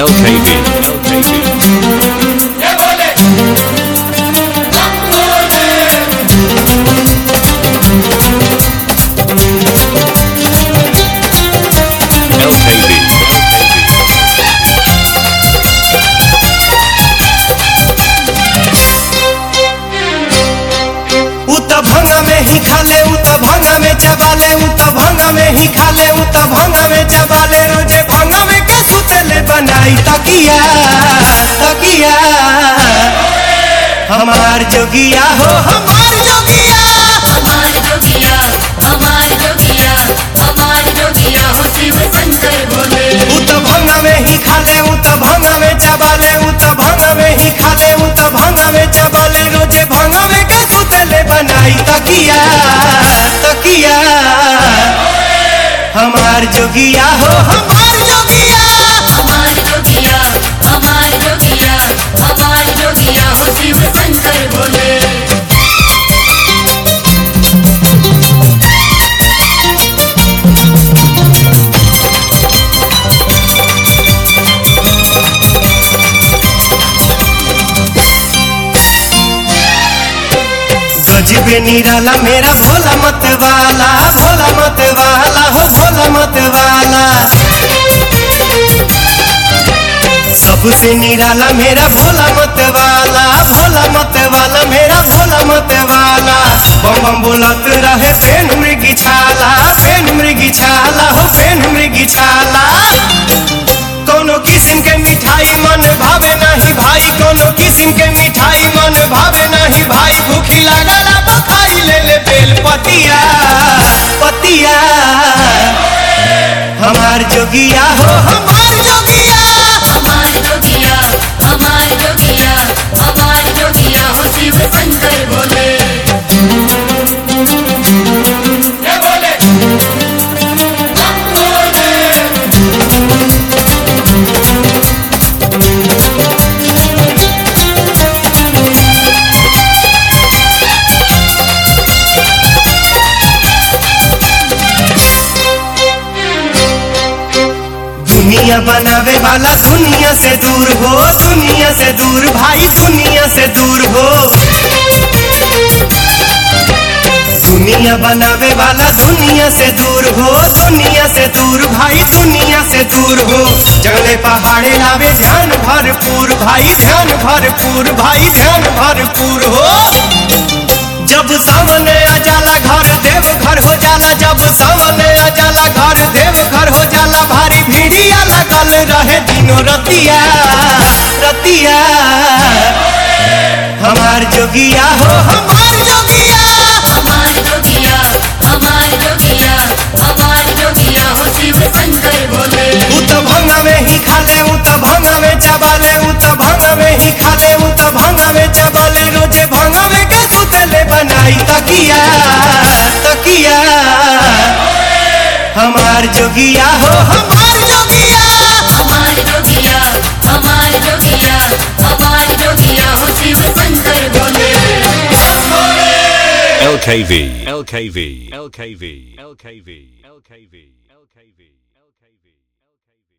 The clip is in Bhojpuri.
LKV, LKV. LKV, LKV. उ त भंगा में ही खाले उ त भंगा में चबाले उ त भंगा में ही खाले उ त भंगा में चबाले रोजे भंगा में के सुतेले बनाई तकिया तकिया हमार जोगिया हो हमार जोगिया हमार जोगिया हमार जोगिया हमार जोगिया हो शिव शंकर भोले उ त भंगा में ही खाले उ त भंगा में चबाले उ त भंगा में ही खाले उ त भंगा में चबाले रोजे भंगा में के सुतेले बनाई तकिया तकिया हमार जोगिया हो हमार जोगिया हमार जोगिया हमार जोगिया हमार जोगिया हो शिव शंकर भोले गजबे निराला मेरा भोला मत वाला भोला मत वाला हो भोला मत वाला सबसे निराला मेरा भोला मत वाला भोला मत वाला मेरा भोला मत वाला बम बम बोलत रहे फेन मृगी छाला फेन मृगी छाला हो फेन मृगी छाला कोनो किस्म के मिठाई मन भावे नहीं भाई कोनो किस्म के मिठाई मन भावे नहीं भाई भूखी लागला बखाई ले ले बेल पतिया पतिया हमार जोगिया हो हमार जोगिया हमार जोगिया हमार जोगिया हमार जोगिया हो शिव शंकर भोले दुनिया बनावे वाला दुनिया से दूर हो दुनिया से दूर भाई दुनिया से दूर हो दुनिया बनावे वाला दुनिया से दूर हो दुनिया से दूर भाई दुनिया से दूर हो जंगले पहाड़े लावे ध्यान भरपूर भाई ध्यान भरपूर भाई ध्यान भरपूर हो जब सामने आ जाला घर देव घर हो जाला जब सामने आ जाला घर देव घर हो जाला भारी भीड़िया लगल रहे दिनो रतिया रतिया हमार जोगिया हो हमार जोगिया हमार जोगिया हमार जोगिया हमार जोगिया हो शिव शंकर भोले उ त भंगा में ही खाले उ त भंगा में चबाले उ त भंगा में ही खाले उ त भंगा में चबाले रोजे भंगा में के सुतेले बनाई तकिया तकिया हमार जोगिया हो हमार जोगिया हमार जोगिया हमार जोगिया हमार जोगिया हो Shiv Shankar Bhole LKV, LKV, LKV, LKV, LKV, LKV.